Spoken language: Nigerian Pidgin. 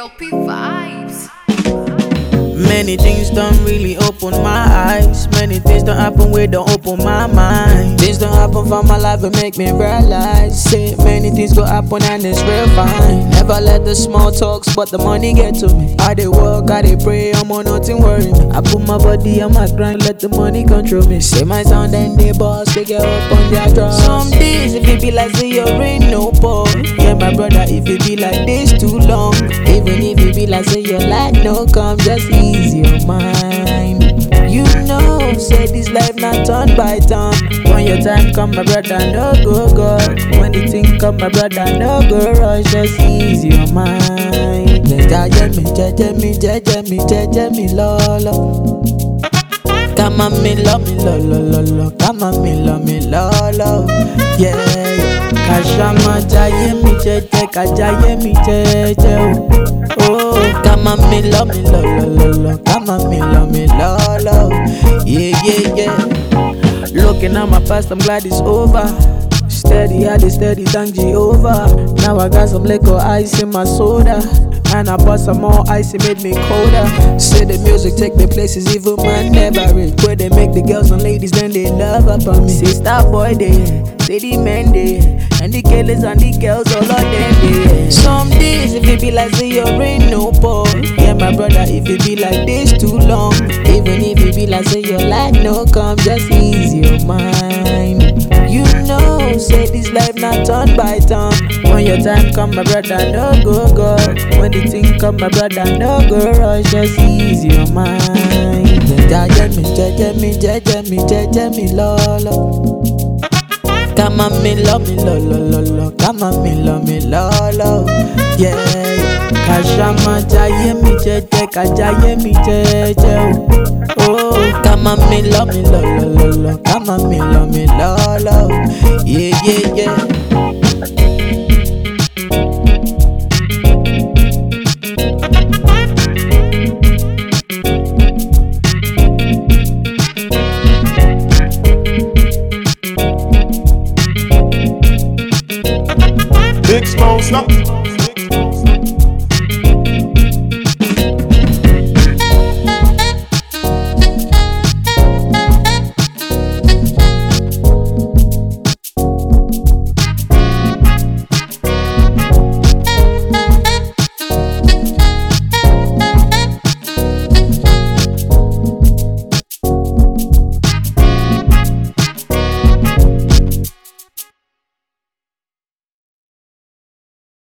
LP vibes. Many things don't really open my eyes. Many things don't happen we don't open my mind. Things don't happen for my life and make me realize. Say many things go happen and it's real fine. Never let the small talks, but the money get to me. I dey work, I dey pray, I'm on nothing worry me. I put my body on my grind, let the money control me. Say my sound and they boss, they get up on their drums. Some days if it be like say you're in no ball. Yeah, my brother, if it be like this too long. Even if it be like say your life no come, just ease your mind. You know, say this life not turn by turn. When your time come, my brother, no go go. When the thing come, my brother, no go rush. Just ease your mind. Jaja me, jaja me, jaja me, jaja me, lolo. Come on, me love me, lo lo lo lo. Come on, me love me, lo lo. Yeah, yeah. Kashama jaye mi jeje, kajaye mi jeje o. Oh, come on, me love me, lo lo lo lo. Come on, me love me, lo lo. Yeah, yeah, yeah. Looking at my past, I'm glad it's over. Steady, I dey steady, thank Jehovah. Now I got some liquor ice in my soda. And I bought some more ice, it made me colder. Say the music take me places even man never reach. Where they make the girls and ladies, then they love up on me. Say star boy they, say the men they, and the killers and the girls all of them they. Some days if it be like say you're in no ball. Yeah, my brother, if it be like this too long. Even if it be like say your life no come, just ease your mind. You know, say this life not turn by turn. When your time come, my brother, no go go. When the thing come, my brother, no go rush. Just ease your mind. Jaja me, jaja me, jaja me, jaja me, lolo. Come on, me love me, lo lo lo lo. Come on, me love me, lo lo. Yeah, yeah. Kashama jaye mi jeje, kajaye mi jeje o. Oh, come on, me love me, lo lo lo lo. Come on, me love me, lo lo. Yeah, yeah, yeah. Big Smoke Snap.